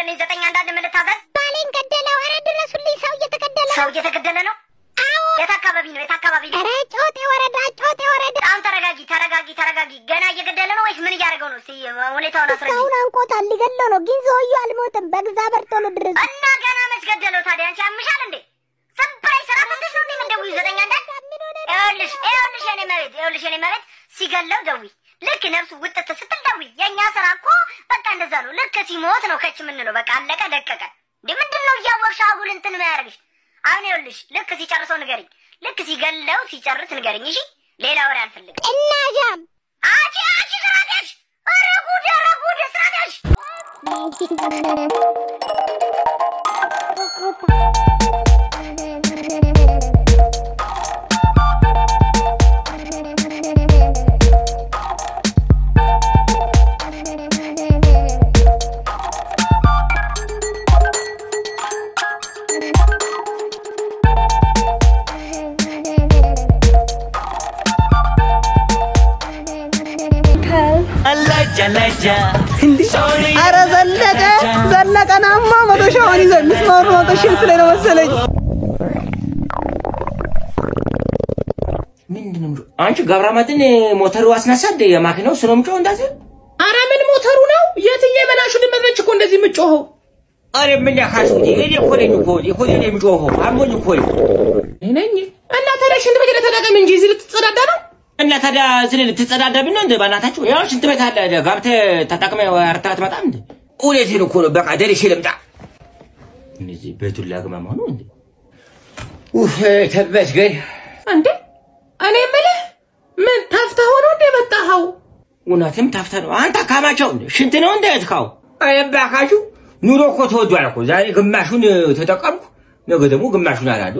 ላክልኝ ዘጠኝ አንዳንድ ምን ልታዘዝ? ባሌን ገደለው። ኧረ ድረሱልኝ፣ ሰው እየተገደለ ሰው እየተገደለ ነው። አዎ። የት አካባቢ ነው? የት አካባቢ ነው? ኧረ ጮጤ ወረዳ፣ ጮጤ ወረዳ። በጣም ተረጋጊ፣ ተረጋጊ፣ ተረጋጊ። ገና እየገደለ ነው ወይስ ምን እያደረገው ነው? እስኪ ሁኔታውን አስረጂ። ሰውን አንቆታል፣ ሊገለው ነው። ግን ሰውዬው አልሞትም። በእግዚአብሔር ቶሎ ድረሱ። እና ገና መች ገደለው ታዲያ? አንቺ ያምሻል እንዴ? ዝም ብለሽ ስራ ፈተሽ ነው እንዴ የምትደውይው? ዘጠኝ አንዳንድ ይኸውልሽ፣ ይኸውልሽ የኔ መቤት፣ ይኸውልሽ የኔ መቤት፣ ሲገለው ደውይ። ልክ ነፍሱ ውጥት ስትል ደውይ። የእኛ ስራ እኮ በቃ እንደዛ ነው። ልክ ሲሞት ነው ከች የምንለው። በቃ አለቀ ደቀቀ። እንዴ ምንድን ነው እያወቅሽ አጉል እንትን የሚያደርግሽ? አሁን ይኸውልሽ፣ ልክ ሲጨርሰው ንገሪኝ። ልክ ሲገለው ሲጨርስ ንገሪኝ። እሺ፣ ሌላ ወሬ አልፈልግም። እና ጃም አንቺ አንቺ ስራቴሽ! ኧረ ጉድ! ኧረ ጉድ! ስራቴሽ! አረ ዘለቀ ዘለቀናማ መቶ ሻውን ይዘ ምስማሩ መቶ ሺህ ላይ ነው መሰለኝ። ምንድነው የምጮህ? አንቺ ገብረመድህን ሞተሩ አስነሳት የማኪናው ስለ ምጮህ እንደዚህ አረ ምን ሞተሩ ነው? የትዬ መናሹ ልመረች እኮ እንደዚህ የምጮኸው? አረ ምን ያካስኩት እኔ እኮ ነኝ እኮ እኮ ነኝ የምጮኸው አሞኝ እኮ ነው እኔ ነኝ እና ታዲያ ሽንት ቤት ሄደህ ተጠቀም እንጂ እዚህ ልትጸዳዳ ነው? እና ታዲያ ስለ ልትጸዳዳብኝ ነው እንደ በእናታችሁ ያው ሽንት ቤት አለ ገብተህ ተጠቅመህ አርተህ አትመጣም እንደ እውነቴን እኮ ነው በቃ ደርሼ ልምጣ እነዚህ ቤቱን ላግማማ ነው እንደ ኡፍ ተመስገን እንዴ እኔ የምልህ ምን ተፍተህ ሆኖ እንደ መጣኸው? እውነትም ታፍተ ነው አንተ አካማቸው እንደ ሽንት ነው እንደ እትካው አየባካችሁ ኑሮ እኮ ተወዷል እኮ ዛሬ ግማሹን ተጠቀምኩ ነገ ደግሞ ግማሹን አላዷ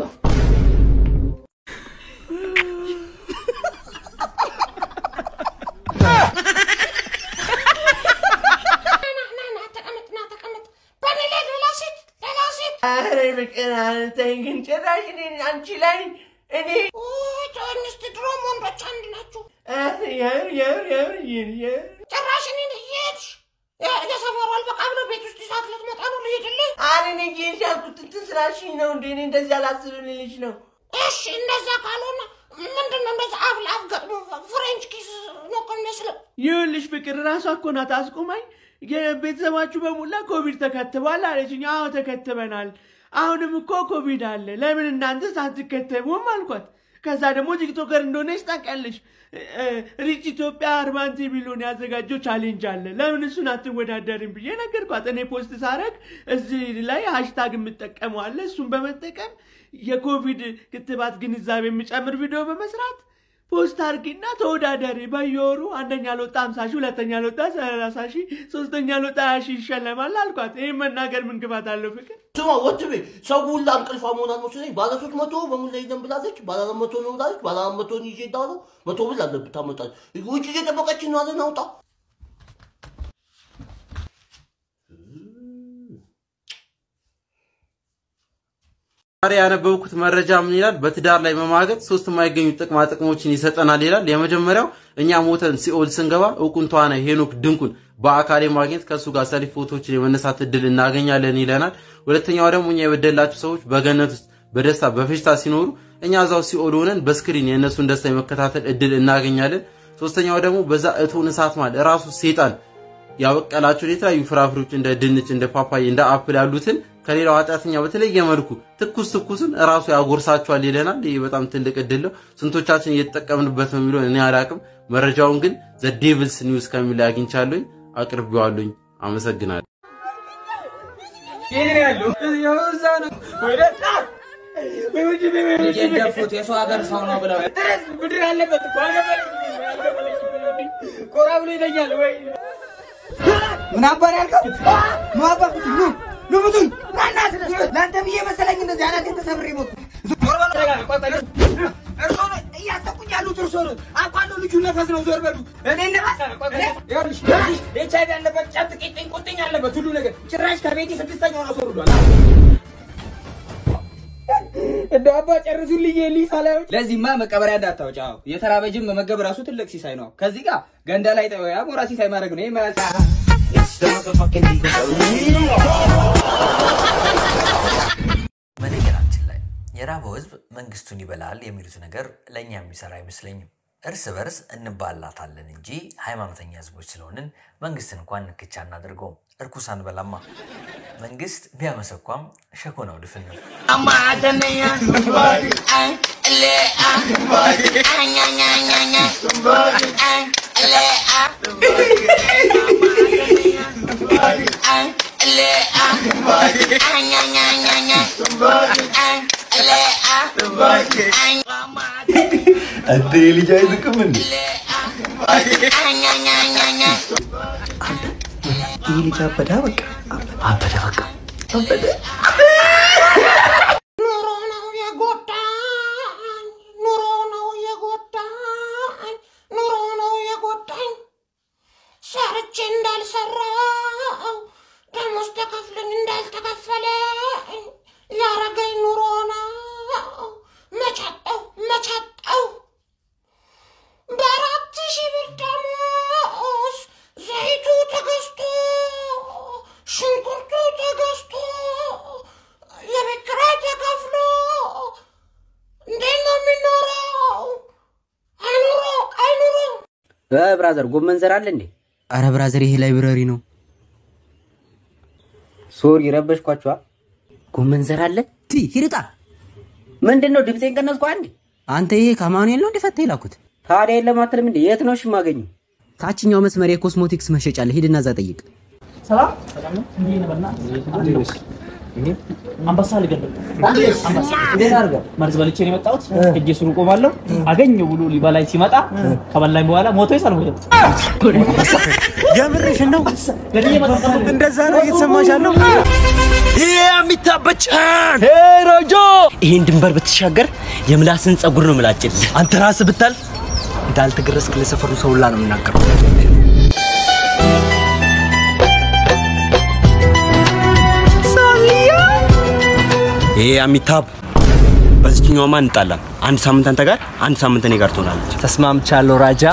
አረ ፍቅር አንተኝ ግን ጭራሽ እኔን አንቺ ላይ እኔ ጆንስት ድሮም ወንዶች አንድ ናችሁ። አረ የምር የምር የምር የምር የምር ጭራሽ እኔን እየሄድሽ የሰፈሩ አልበቃ ብሎ ቤት ውስጥ ይዛት ልትመጣ ነው ልሄድልህ? አረ እኔ ጌሽ ያልኩት እንትን ስላልሽኝ ነው እንዴ እኔ እንደዚህ አላስብልልሽ ነው እሺ እንደዛ ካልሆነ ምንድን ነው እንደዛ አፍ ለአፍ ገጥሞ ፍሬንች ኪስ ነው እኮ የሚመስለው። ይኸውልሽ ፍቅር ራሷ እኮ ናት አስቁማኝ የቤተሰባችሁ በሙላ ኮቪድ ተከትቧል አለችኝ አዎ ተከትበናል አሁንም እኮ ኮቪድ አለ ለምን እናንተ ሳትከተቡም አልኳት ከዛ ደግሞ ቲክቶከር እንደሆነች ታውቂያለሽ ሪች ኢትዮጵያ አርባንቲ ሚሊዮን ያዘጋጀው ቻሌንጅ አለ ለምን እሱን አትወዳደርም ብዬ ነገርኳት እኔ ፖስት ሳረግ እዚህ ላይ ሃሽታግ የምጠቀመው አለ እሱን በመጠቀም የኮቪድ ክትባት ግንዛቤ የሚጨምር ቪዲዮ በመስራት ፖስት አርጊና ተወዳዳሪ በየወሩ አንደኛ ለወጣ ሀምሳ ሺህ ሁለተኛ ለወጣ ሰላሳ ሺህ ሶስተኛ ለወጣ ሀያ ሺህ ይሸለማል አልኳት ይህን መናገር ምን ግባት አለው ፍቅር ስማ ወትቤ ሰው ሁላ እንቅልፏ መሆናት መስለኝ ባለ ሶስት መቶ በሙላ ይዘን ብላለች። ባለ አራት መቶ ነው ብላለች። ባለ አራት መቶን ይዤ እሄዳለሁ። መቶ ብር አለብህ ታመጣለች። ውጭ እየጠበቀች ነው አለን አውጣ ዛሬ ያነበብኩት መረጃ ምን ይላል? በትዳር ላይ መማገጥ ሶስት የማይገኙ ጥቅማ ጥቅሞችን ይሰጠናል ይላል። የመጀመሪያው እኛ ሞተን ሲኦል ስንገባ እውቁን ተዋናይ ሄኖክ ድንቁን በአካል ማግኘት ከእሱ ጋር ሰልፍ ፎቶችን የመነሳት እድል እናገኛለን ይለናል። ሁለተኛው ደግሞ እኛ የበደላቸው ሰዎች በገነት ውስጥ በደስታ በፌሽታ ሲኖሩ እኛ እዛው ሲኦል ሆነን በስክሪን የእነሱን ደስታ የመከታተል እድል እናገኛለን። ሶስተኛው ደግሞ በዛ እቶን እሳት ማለት ራሱ ሴጣን ያበቀላቸውን የተለያዩ ፍራፍሬዎች እንደ ድንች፣ እንደ ፓፓይ፣ እንደ አፕል ያሉትን ከሌላው ኃጢአተኛ በተለየ መልኩ ትኩስ ትኩስን ራሱ ያጎርሳቸዋል ይለናል። ይህ በጣም ትልቅ እድል ነው። ስንቶቻችን እየተጠቀምንበት ነው የሚለውን እኔ አላቅም። መረጃውን ግን ዘ ዴቪልስ ኒውስ ከሚል ላይ አግኝቻለሁኝ፣ አቅርቤዋለሁኝ። አመሰግናለሁ። የደፉት የሰው ሀገር ሰው ነው ብለው ብድር አለበት እኮ ቆራ ብሎ ይለኛል ወይ ምን አባር ያልከው ኑ አባፍት ኑ ኑ ምቱኝ ናናት ለአንተ ብዬ መሰለኝ እንደዚህ አናቴን ተሰብሬ ሞት እርሶ ነው እያሰቁኝ ያሉት እርሶ ነው አውቃለሁ ልጁ ነፈስ ነው ዞር በሉ እኔ ነፈስ ይኸውልሽ ኤች አይቪ ያለበት ጨብጥ ቂጥኝ ቁጥኝ ያለበት ሁሉ ነገር ጭራሽ ከቤቴ ስድስተኛውን አስወርዷል እንደ አባ ጨርሱልኝ ሊሳ ላይ ለዚህማ መቀበሪያ እንዳታወጪ። አዎ የተራበ ጅብ መመገብ ራሱ ትልቅ ሲሳይ ነው። ከዚህ ጋር ገንዳ ላይ ጠ አሞራ ሲሳይ ማድረግ ነው። ይሄ በነገራችን ላይ የራበው ህዝብ መንግስቱን ይበላል የሚሉት ነገር ለእኛ የሚሰራ አይመስለኝም። እርስ በርስ እንባላታለን እንጂ ሃይማኖተኛ ህዝቦች ስለሆንን መንግስትን እንኳን ንክቻ እናደርገውም። እርኩስ አንበላማ። መንግስት ቢያመሰኳም ሸኮናው ድፍን ነው። አንተ ልጅ አይዝቅም እንዴ? ይህ ልጅ አበዳ በቃ አበደ በቃ አበደ። ኑሮ ነው የጎዳኝ፣ ኑሮ ነው የጎዳኝ፣ ኑሮ ነው የጎዳኝ። ሰርቼ እንዳልሰራው ደሞዝ ተከፍሎኝ እንዳልተከፈለኝ ያረገኝ ኑሮ ነው። መቻጠው መቻጠው በአራት ሺህ ብር ደሞዝ ዘይቱ ተገዝቶ ሽንኩርቱ ተገዝቶ የቤት ኪራይ ተከፍሎ እንዴት ነው የሚኖረው? አይኑሮ አይኑሮ ብራዘር ጎመን ዘር አለ እንዴ? አረ ብራዘር ይሄ ላይብረሪ ነው። ሶሪ ረበሽኳችኋ። ጎመን ዘር አለ ቲ ሂርጣ ምንድን ነው ድምፄን ቀነስኩ አንዴ። አንተ ይሄ ከማኑኤል ነው እንዲፈታ የላኩት? ታዲያ የለም አትልም እንዴ? የት ነው ሽማገኙ? ታችኛው መስመር የኮስሞቲክስ መሸጫ አለ። ሂድና እዛ ጠይቅ። ሰላም ሰላም ነው። እንዴት ነህ? በእናትህ አንበሳ ልገድል አንበሳ እንዴት አድርገህ መርዝ በልቼ ነው የመጣሁት። ሄጄ ሱሩ ቆማለሁ አገኘው ብሎ ሊበላኝ ሲመጣ ከበላኝ በኋላ ሞቶ ይሳል ሞቶ የምርሽን ነው? እንደዛ ነው እየተሰማሽ ያለው? ይሄ የሚታበጫን ሮጆ ይሄን ድንበር ብትሻገር የምላስን ጸጉር ነው ምላጭል። አንተ ራስህ ብታልፍ እንዳልተገረዝክ ለሰፈሩ ሰው ሁላ ነው የምናገረው። ይሄ አሚታብ በዚህኛውማ እንጣላም። አንድ ሳምንት አንተ ጋር፣ አንድ ሳምንት እኔ ጋር ትሆናለች። ተስማምቻለሁ ራጃ።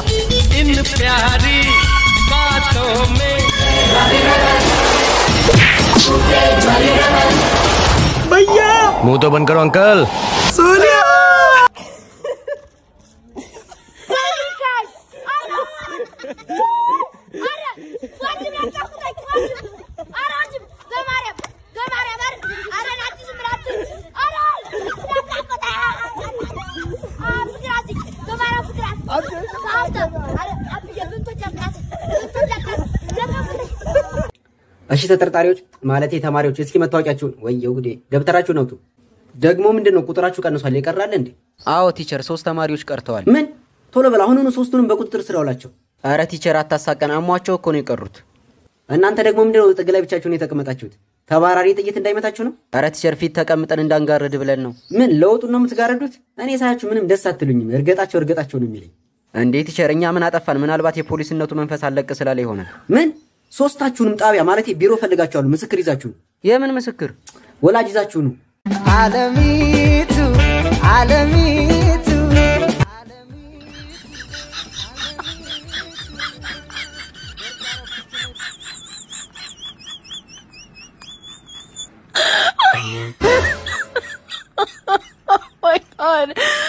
भैया मुंह तो बंद करो uncle Sonia እሺ ተጠርጣሪዎች ማለቴ ተማሪዎች እስኪ መታወቂያችሁን ወየው ጉዴ ደብተራችሁን አውጡ። ደግሞ ምንድን ነው ቁጥራችሁ ቀንሷል? ይቀራል እንዴ? አዎ ቲቸር፣ ሶስት ተማሪዎች ቀርተዋል። ምን? ቶሎ በል አሁኑኑ ሶስቱንም በቁጥጥር ስር አውላቸው። አረ ቲቸር አታሳቀን፣ አሟቸው እኮ ነው የቀሩት። እናንተ ደግሞ ምንድን ነው ጥግ ላይ ብቻችሁን የተቀመጣችሁት? ተባራሪ ጥይት እንዳይመታችሁ ነው? አረ ቲቸር ፊት ተቀምጠን እንዳንጋርድ ብለን ነው። ምን ለውጡን ነው የምትጋረዱት? እኔ ሳያችሁ ምንም ደስ አትሉኝም። እርገጣቸው እርገጣቸው ነው የሚለኝ። እንዴ ቲቸር፣ እኛ ምን አጠፋን? ምናልባት የፖሊስነቱ መንፈስ አለቅ ስላለ ይሆናል። ምን ሶስታችሁንም ጣቢያ ማለት ቢሮ ፈልጋችኋለሁ። ምስክር ይዛችሁ ነው። የምን ምስክር? ወላጅ ይዛችሁ ነው። አለሚቱ አለሚቱ oh my god.